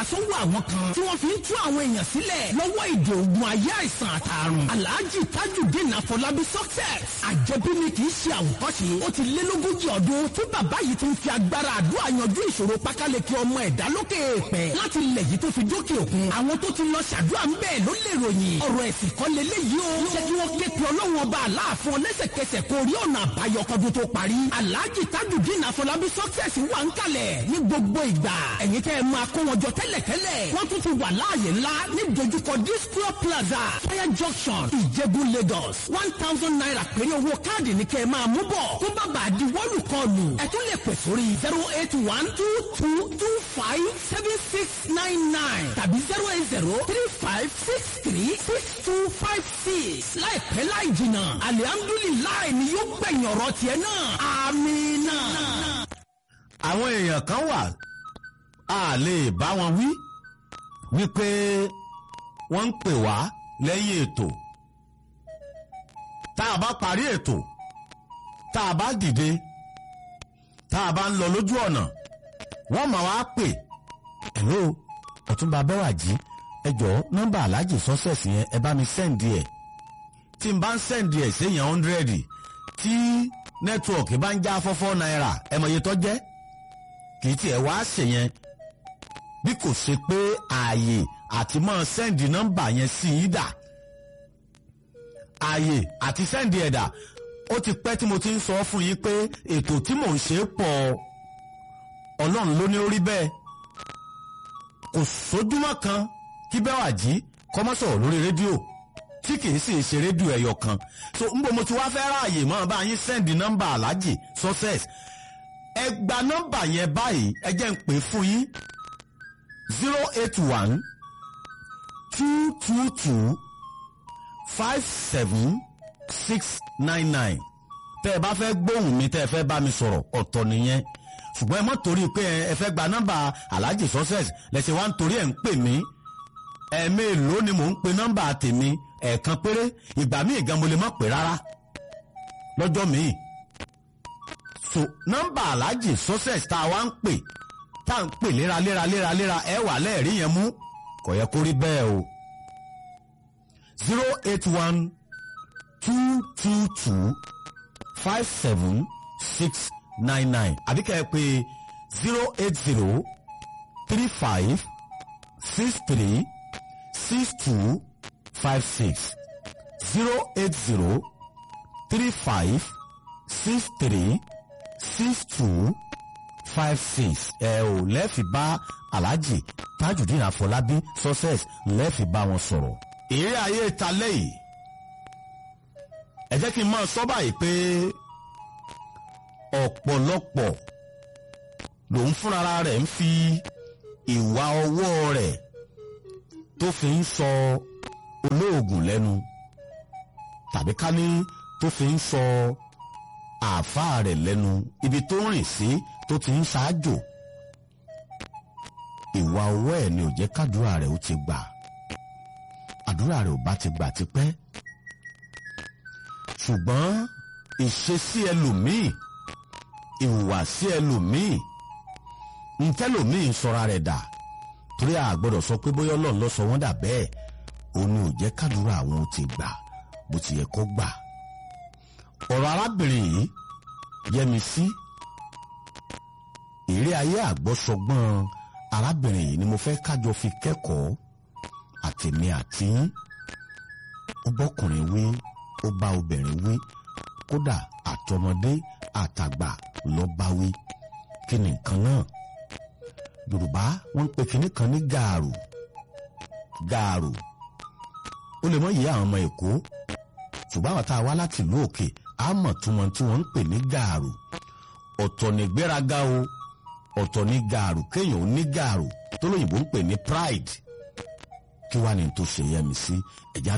sọ́wọ́ àwọn kan tí wọ́n fi ń tú àwọn èèyàn sílẹ̀ lọ́wọ́ ìdè ògùn ayé àìsàn àtàrùn alhaji tajudeen afọlábí success àjẹbí ni kì í ṣe àwòkọ́ṣe ó ti lé lógójì ọdún tí bàbá yìí ti ń fi agbára àdúrà yanjú ìṣòro pákáleke ọmọ ẹ̀dá lókè èèpẹ̀ láti ilẹ̀ yìí tó fi dókè òkun àwọn tó ti lọ ṣàdúrà ń bẹ́ẹ̀ ló lè ròyìn ọ̀rọ̀ ẹ̀sìn kan lélẹ́yìí o jẹ́ kí wọ́n ké pe ọlọ́run ọba aláàfin ọlẹ́sẹ̀kẹsẹ̀ kó rí ọ̀nà àbáyọ kọ́dún tó parí alhaji tajudeen afọlábí success wà ń kalẹ̀ ní gbogbo ìgbà ẹ̀yin tẹ́ ẹ máa kó wọn jọ tẹ́lẹ̀tẹ́lẹ̀ wọ́n tún ti wà láàyè ńlá ní dojúkọ disco plaza fire junction ìjẹ̀bú lagos one thousand naira péré owó káàdì ní kẹ́ ẹ máa mú bọ̀ kó bá bàa di wọ́ọ̀lù kọlù ẹ tún lè pè sórí zero eight one two two two five seven six nine nine tàbí zero eight zero three five six three six two five six láìpẹ́ láì jìnnà alihamdulilayi ni yóò gbẹ̀yìn ọ̀rọ̀ tiẹ̀ náà amina. àwọn èèyàn kan wà a lè bá wọn wí wípé wọ́n ń pè wá lẹ́yìn ètò tá a bá parí ètò tá a bá dìde tá a bá ń lọ lójú ọ̀nà wọ́n máa wá pè hello ọ̀túnba bẹ́wàjì ẹ jọ̀ọ́ nọ́mbà aláàjì sọ́sẹ̀sì yẹn ẹ bá mi sẹ́ǹdì ẹ̀ tí n bá ń sẹ́ǹdì ẹ̀ séèyàn hundred tí nẹ́tíwọ̀kì bá ń já fọ́fọ́ náírà ẹ mọ̀ iye tó jẹ́ kì í tiẹ̀ wá ṣèyẹn bí kò ṣe pé ààyè àti máa sẹ́ǹdì nọ́mbà yẹn sí i dà ààyè àti sẹ́ǹdì ẹ̀dà ó ti pẹ́ tí mo ti ń sọ fún yín pé ètò tí mò ń ṣe pọ̀ ọlọ́run ló ní orí bẹ́ẹ̀ kò sójúmọ́ kan kí bẹ́ẹ̀ wà jí kọ́mọ́ sọ̀rọ̀ lórí rédíò tí kìí sì ṣe rédíò ẹ̀yọ kan so ń bọ̀ mo ti wá fẹ́ ráàyè mọ́ bá yín sẹ́ǹdì nọ́mbà aláàjì success ẹ gba nọ́mbà yẹn báyìí ẹ jẹ́ ń pè fún yín zero eight one two two two five seven six nine nine tẹ́ ẹ bá fẹ́ gbóhùn mi tẹ́ ẹ fẹ́ bá mi sọ̀rọ̀ ọ̀tọ̀ nìyẹn ṣùgbọ́n ẹ mọ̀ torí pé ẹ fẹ́ gba nọ́mbà alhaji success lẹ́sẹ̀ wá ń torí ẹ̀ ń pè mí ẹ̀ẹ́mẹ́lòó ni mò ń pe nọ́mbà tèmi ẹ̀ẹ̀kan péré ìgbà míì gan mo lè má pè rárá lọ́jọ́ míì so nọ́mbà alhaji success tá a wá ń pè tá à ń pè léra léra léra léra ẹ wà lẹ́ẹ̀rí yẹn mú kò yẹ kó rí bẹ́ẹ̀ o zero eight one two two two five seven six nine nine àbí kẹ́ ẹ pé zero eight zero three five six three six two five six zero eight zero three five six three six two five six ẹ ò lẹ́ẹ̀fì bá alhaji tajudeen afọlábí success lẹ́ẹ̀fì bá wọn sọ̀rọ̀. èrè ayé ta lẹ́yìn ẹ jẹ́ kí n máa sọ báyìí pé ọ̀pọ̀lọpọ̀ lòun fúnra rẹ̀ ń fi ìwà ọwọ́ rẹ̀ tó fi ń sọ olóògùn lẹ́nu tàbí ká ní tó fi ń sọ àáfàá rẹ̀ lẹ́nu ibi tó rìn sí tó ti ń ṣáájò ìwà ọwọ́ ẹ̀ ni ò jẹ́ kádùúrà rẹ̀ ó ti gbà àdúrà rẹ̀ ò bá ti gbà tipẹ́ ṣùgbọ́n ìṣesí ẹlòmíì ìhùwàsí ẹlòmíì ntẹ́lòmíì sọra rẹ̀ dà torí a gbọ́dọ̀ sọ pé bóyá ọlọ́run ló sọ wọ́n dà bẹ́ẹ̀ òun ni ò jẹ́ kádùúrà àwọn ó ti gbà bó ti yẹ kó gbà ọ̀rọ̀ arábìnrin yìí yẹmi sí èrè ayé àgbọ́sọgbọ́n arábìnrin yìí ni mo fẹ́ kájọ fi kẹ́kọ̀ọ́ àtèmi àti ó bọ́kùnrin wí ó bá obìnrin wí kódà àtọmọdé àtàgbà ló bá wí kí ni nǹkan náà yorùbá wọ́n ń pe kinní kan ní gààrù gààrù ó lè mọ ìyá àwọn ọmọ èkó ṣùgbọ́n àwọn tá a wá láti ìlú òkè á mọ̀ túmọ̀ tí wọ́n ń pè ní gààrù ọ̀tọ̀ ní gbéraga o ọ̀tọ̀ ní gààrù kéèyàn ó ní gààrù tó lóyìnbó ń pè ní pride kí wàá ní tó ṣe yẹmi sí ẹ̀já